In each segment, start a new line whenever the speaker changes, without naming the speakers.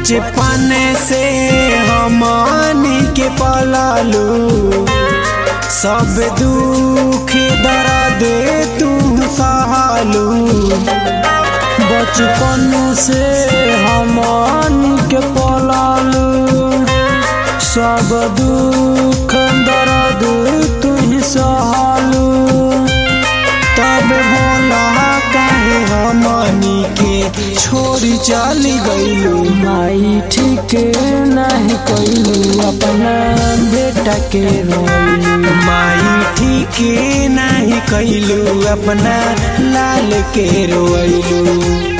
बचपन से हमनी के पलालू सब दुख दर्द तू सहालू
बचपन से हमन के पलालू सब दुख दर्द तू ही सहलू
तब बोला काहे हमनी के छोड़ी चली गईलू
माई ठीक नहीं कैलू अपना बेटा के रोइलू
माई ठीक नहीं कैलू अपना लाल के रोइलू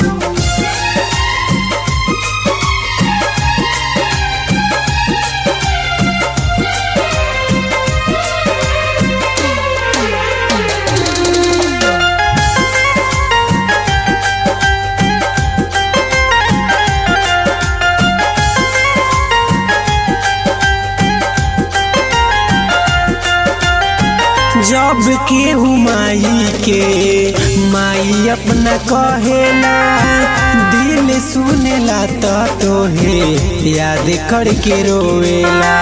जब केहू माई के माई अपना कहेला दिल सुनेला तो तोहे याद करके रोवेला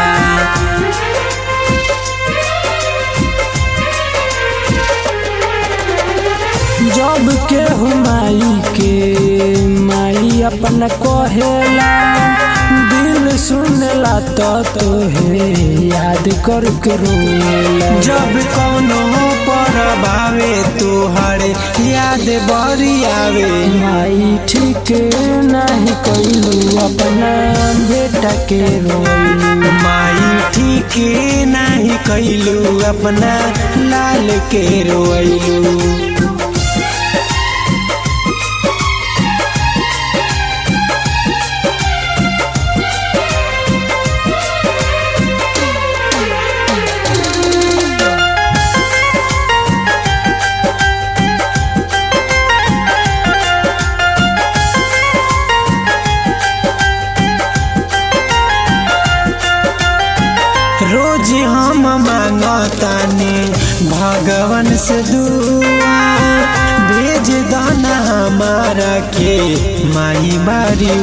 जब के माई के माई अपना कहेला दिल सुनला तो तोहे याद करके रोएला
जब कौनो पर भावे तोहर याद बड़ी आवे
माई ठीक नहीं कैलू अपना बेटा के रोइलू
माई ठीक नहीं कैलू अपना लाल के रोइलू रोज हम मांगतानी भगवान से दुआ भेज दाना हमारा के माई बारी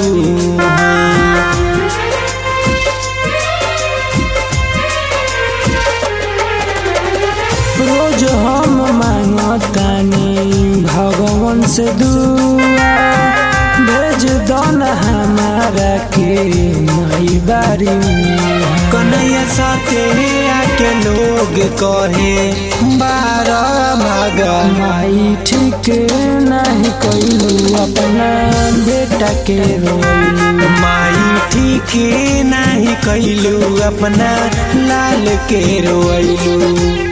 रोज हम मांगतानी भगवान से दुआ भेज दन हमारा के माई बारी
कन्हैया साथे आके लोग कहे बारह भागा
माई ठीक नहीं कैलू अपना बेटा के रोइलू
माई ठीक नहीं कैलू अपना लाल के रोइलू